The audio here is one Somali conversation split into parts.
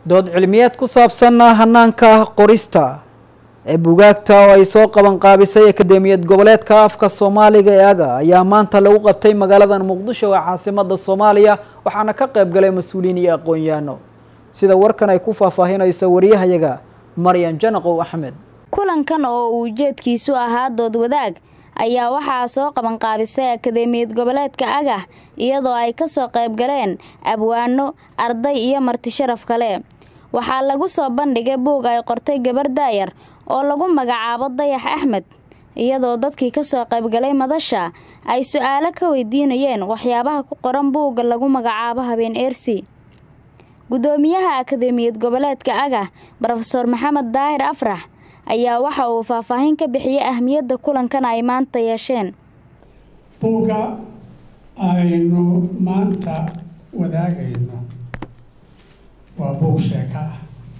dood cilmiyeed ku saabsan hanaanka qorista ee bugaagta oo ay soo qaban qaabisay akademiyad goboleedka afka soomaaliga ee aga ayaa maanta lagu qabtay magaalada muqdisho ee caasimada soomaaliya waxaana ka qayb galay mas-uuliyiin iyo aqoon-yaano sida warkan ay ku faahfaahinayso wariyahayaga maryan janaqow axmed kulankan oo uu ujeedkiisu ahaa dood wadaag ayaa waxaa soo qaban qaabisay akademiyad goboleedka agah iyadoo ay kasoo qayb galeen abwaano arday iyo marti sharaf kale waxaa lagu soo bandhigay buug ay qortay gabar daayar oo lagu magacaabo dayax axmed iyadoo dadkii kasoo qaybgalay madasha ay su-aalo ka weydiinayeen waxyaabaha ku qoran buugga lagu magacaabo habeen eersi gudoomiyaha akademiyad goboleedka agah rofeor maxamed daahir afrax ayaa waxa uu faahfaahin ka bixiyey ahmiyadda kulankan ay maanta yeesheen buugga aynu maanta wadaagayno waa buug sheeko ah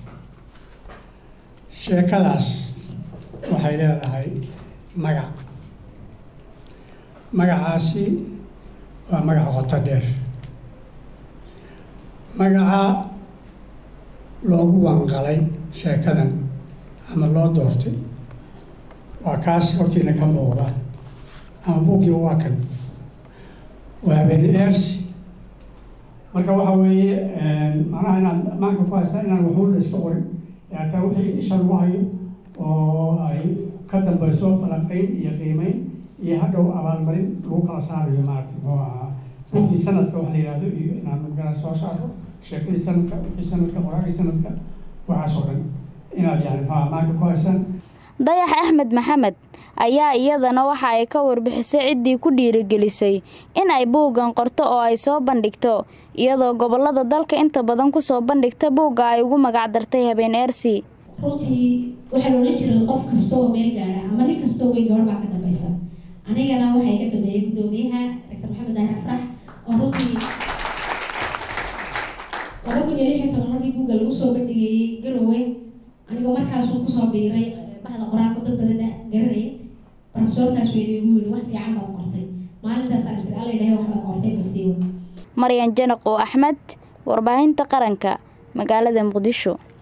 sheekadaas waxay leedahay magac magacaasi waa magac qoto dheer magaca loogu wanqalay sheekadan ama loo doortay waa kaas hortiina ka muuqda ama buuggiiba waa kan waa habeen eersi marka waxa weeye macnaha inaad maanka ku haystaa inaan waxuula iska qorin hataa wixii isha lagu hayo oo ay ka dambayso falanqeyn iyo qiimeyn iyo hadhow abaalmarin lagu kala saarayo maarata muxuu ahaa buuggii sanadka wax la yihahdo iyo inaan magala soo saaro sheekadii sanadka wixii sanadka qoraagii sanadka waxaas oo dhan inaad yani muxuaha maanka ku haysaan dayax axmed maxamed ayaa iyadana waxa ay ka warbixisay ciddii ku dhiirigelisay in ay buuggan qorto oo ay soo bandhigto iyadoo gobolada dalka inta badan kusoo bandhigta buugga ay ugu magacdartay habeen eersi runtii waxaa la odhan jiray qof kasta oo meel gaadha ama nin kastoo weyn gabadh baa ka dambaysa anigana waxay ka dambeeyey guddoomiyaha doctor maxamed daahir afrax oo runtii laba kun iyo lix iyo toban markii buugga lagu soo bandhigayey garowe anigoo markaasuu kusoo biiray bahda qoraalka dad badan garanayay profesoorkaas weyne igu yidhi wax fiican baad qortay maalintaas aan isla alla idhahay waxbaad qortay balsiiwa maryan janaqo axmed warbaahinta qaranka magaalada muqdisho